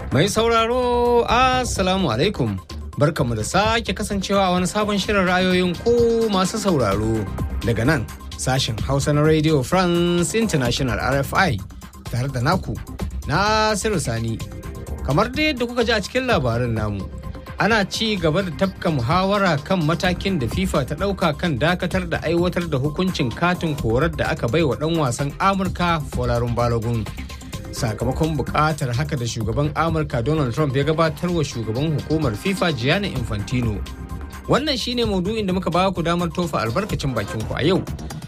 Mai sauraro, Assalamu alaikum. Barkamu da sake kasancewa a wani sabon shirin ra'ayoyin ku masu sauraro daga nan sashen Hausa na Radio France International RFI tare da naku Nasiru Sani. Kamar dai yadda kuka ji a cikin labarin namu, ana ci gaba da tafka muhawara kan matakin da FIFA ta ɗauka kan dakatar da aiwatar da hukuncin katin korar da aka bai wa ɗan wasan Amurka Folarun Balogun. Sakamakon buƙatar haka da shugaban Amurka Donald Trump ya gabatar wa shugaban hukumar FIFA Gianni Infantino. Wannan shine maudu'in da muka ba ku damar tofa albarkacin bakin ku a yau.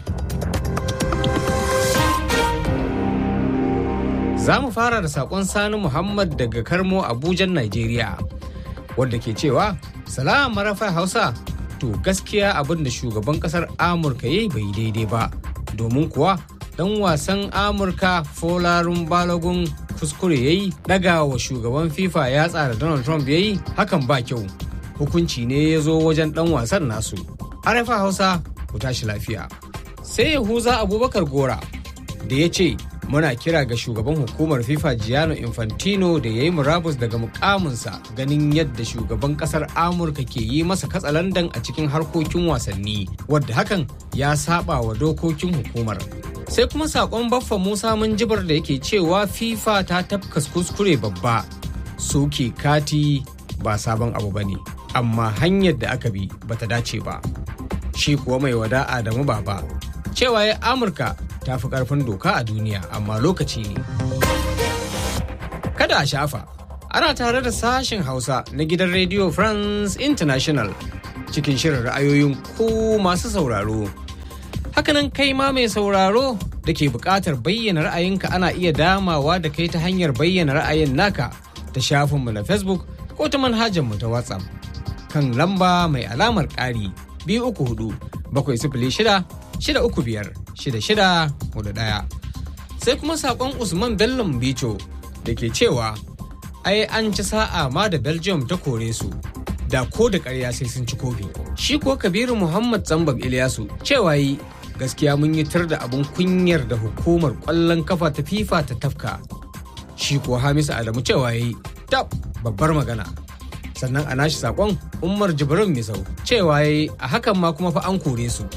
Za mu fara da saƙon Sani Muhammad daga Karmo Abujan, Najeriya. wanda ke cewa salam marafa hausa to gaskiya abin da shugaban kasar amurka ya yi bai daidai ba domin kuwa dan wasan amurka folarun balogun kuskure ya yi daga wa shugaban fifa ya tsara donald trump ya yi hakan ba kyau hukunci ne ya zo wajen dan wasan nasu arafa hausa ku tashi lafiya sai yahuza abubakar gora da ya ce muna kira ga shugaban hukumar fifa giano infantino da ya yi murabus daga mukaminsa ganin yadda shugaban kasar amurka ke yi masa katsalandan a cikin harkokin wasanni wadda hakan ya saba wa dokokin hukumar sai kuma sakon baffa musa jibar da yake cewa fifa ta tafkas kuskure babba soke kati ba sabon abu ba ne amma hanyar da aka bi bata dace ba shi kuwa mai wada adamu baba cewa ya amurka ta fi karfin doka a duniya amma lokaci ne. Kada a shafa, ana tare da sashen Hausa na gidan Radio France International cikin shirin ra'ayoyin ku masu sauraro. Hakanan kai ma mai sauraro da ke buƙatar bayyana ra'ayinka ana iya damawa da kai ta hanyar bayyana ra'ayin naka ta shafinmu na Facebook ko ta manhajarmu ta WhatsApp kan lamba mai alamar ƙari biyu uku hudu bakwai sifili shida shida uku biyar shida shida hudu ɗaya. Sai kuma saƙon Usman Bello Bicho da ke cewa ai an ci sa'a ma da Belgium ta kore su da ko da ƙarya sai sun ci kofi. Shi ko Kabiru Muhammad Zambab Ilyasu cewa yi gaskiya mun yi tar da abin kunyar da hukumar ƙwallon kafa ta FIFA ta tafka. Shi ko Hamisu Adamu cewa yi tab babbar magana. Sannan a nashi saƙon Umar Jibrin Misau cewa yi a hakan ma kuma fa an kore su.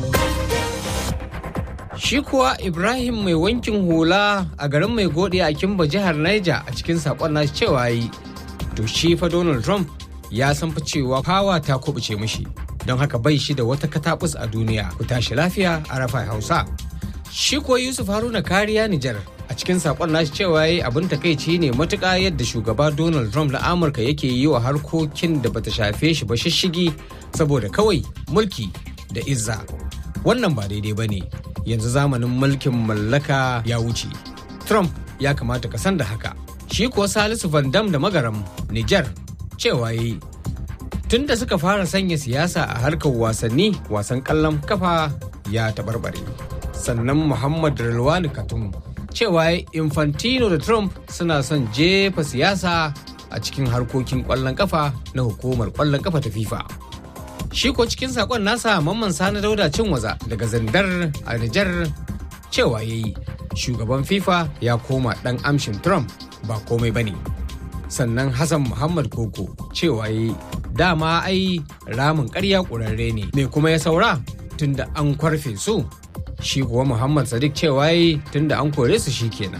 Shi kuwa Ibrahim mai wankin hula a garin mai gode a Kimba jihar Niger a cikin sakon nashi cewa yi. To shi fa Donald Trump ya san fa cewa fawa ta kubuce mishi. Don haka bai shi da wata katabus a duniya ku tashi lafiya a rafa Hausa. Shi kuwa Yusuf Haruna kariya Nijar a cikin sakon nashi cewa yi abin takaici ne matuƙa yadda shugaba Donald Trump na Amurka yake yi wa harkokin da bata shafe shi ba shishigi saboda kawai mulki da izza. Wannan ba daidai ba ne. yanzu zamanin mulkin mallaka ya wuce. Trump ya kamata ka san da haka. Shi kuwa Salisu Van Dam da Magaram, Nijar, cewa yi. Tun da suka fara sanya siyasa a harkar wasanni, wasan kallon kafa ya taɓarɓare. Sannan Muhammad Rilwani Katum, cewa Infantino da Trump suna son jefa siyasa a cikin harkokin ƙwallon kafa na hukumar ƙwallon kafa ta FIFA. shi ko cikin sakon nasa mamman sani dauda cin waza daga zandar a Nijar cewa ya yi shugaban fifa ya koma dan amshin trump ba komai ba ne sannan hassan muhammad koko cewa ya yi dama ai ramin karya ƙurarre ne me kuma ya saura tunda an kwarfe su shi kuwa muhammad sadiq cewa ya yi tunda an kore su shi kenan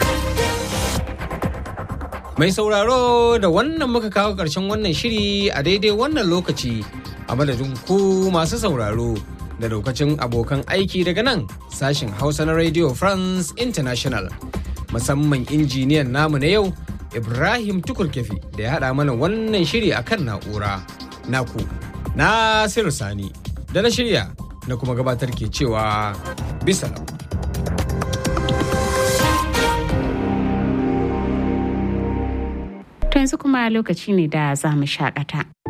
mai sauraro da wannan muka kawo ƙarshen wannan shiri a daidai wannan lokaci a madadin ku masu sauraro da daukacin abokan aiki daga nan sashen hausa na radio france international musamman injiniyan namu na yau ibrahim tukurkefi da ya haɗa mana wannan shiri a kan na'ura naku nasiru sani da na shirya na kuma gabatar ke cewa bisa To yanzu kuma lokaci ne da za mu shakata.